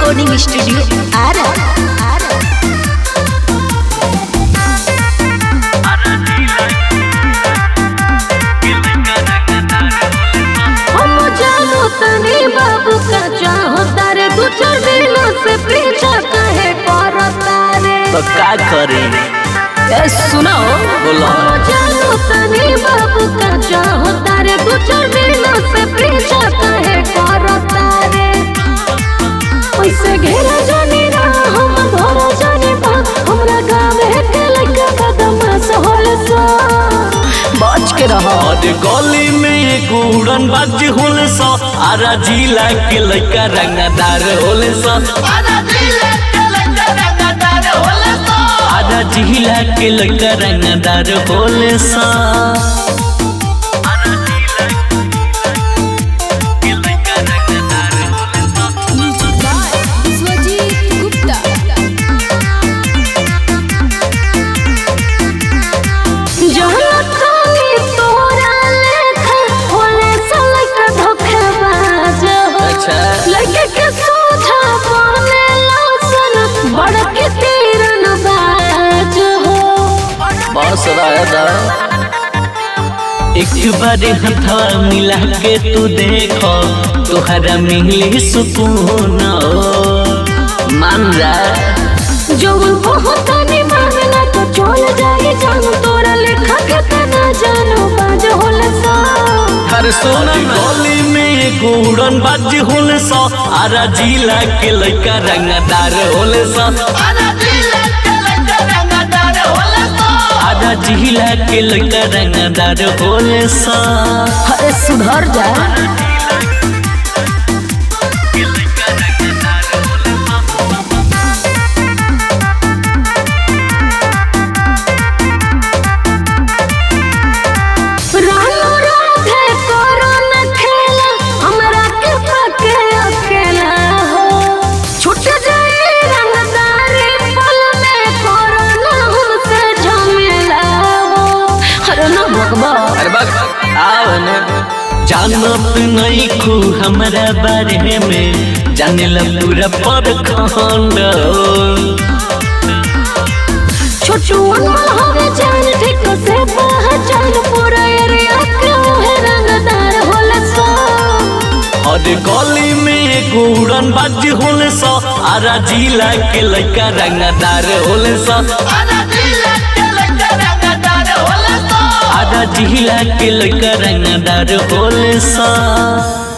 Recording studio Ara Ara हम जानो तनी बाबू का चाहो तारे दू चार दिनों से पीछा कहे करता रे तो का करी ए, सुनो बोलो हम जानो तनी बाबू का चाहो तारे दू चार दिनों से पीछा कहे करता रे पैसे घेरा जानी ना हम धरा जानी बा हमरा गाँव के लड़का बदमाश होल सा बच के रहो और गली में एक उड़न बाज होले सा आरा जिला के लड़का रंगदार होले सा आधा जिला के लड़का रंगदार होले सा स्वजीत गुप्ता जहाँ खानी तोरा लेखा होले सलक धोखेबाज हो। अच्छा। लड़के के सोझा बने लौसन बड़ के तीरन बाज हो बस रहता एक बार हथवा मिला के तू देखो तोहरा मिली सुकून मान जा जवन बहुत निभावना तो चल जाए जान तोरा लेखा के तना जानो बाज होले सा हर सोना गली में एक उड़न बाज होले सा आरा जिला के लड़का रंगदार होले सा आधा जिला के लड़का रंगदार होले सा अरे सुधर जा रानो राधे करो न खेला हमरा के पके अकेला हो छूट जाए रंगदारी पल में करो न हमसे झमेला हो अरे ना भगवा अरे बस आओ ना जानत नहीं खू हमारा बारे में जाने ला पूरा पर खंड छोटू अनमोल हवे जान ठीक से पहचान पूरा एरिया के है रंगदार होला सो और गली में एक उड़न बाज होले सा आरा जिला के लड़का रंगदार होले सा आधा जिला के लड़का रंगदार होले सा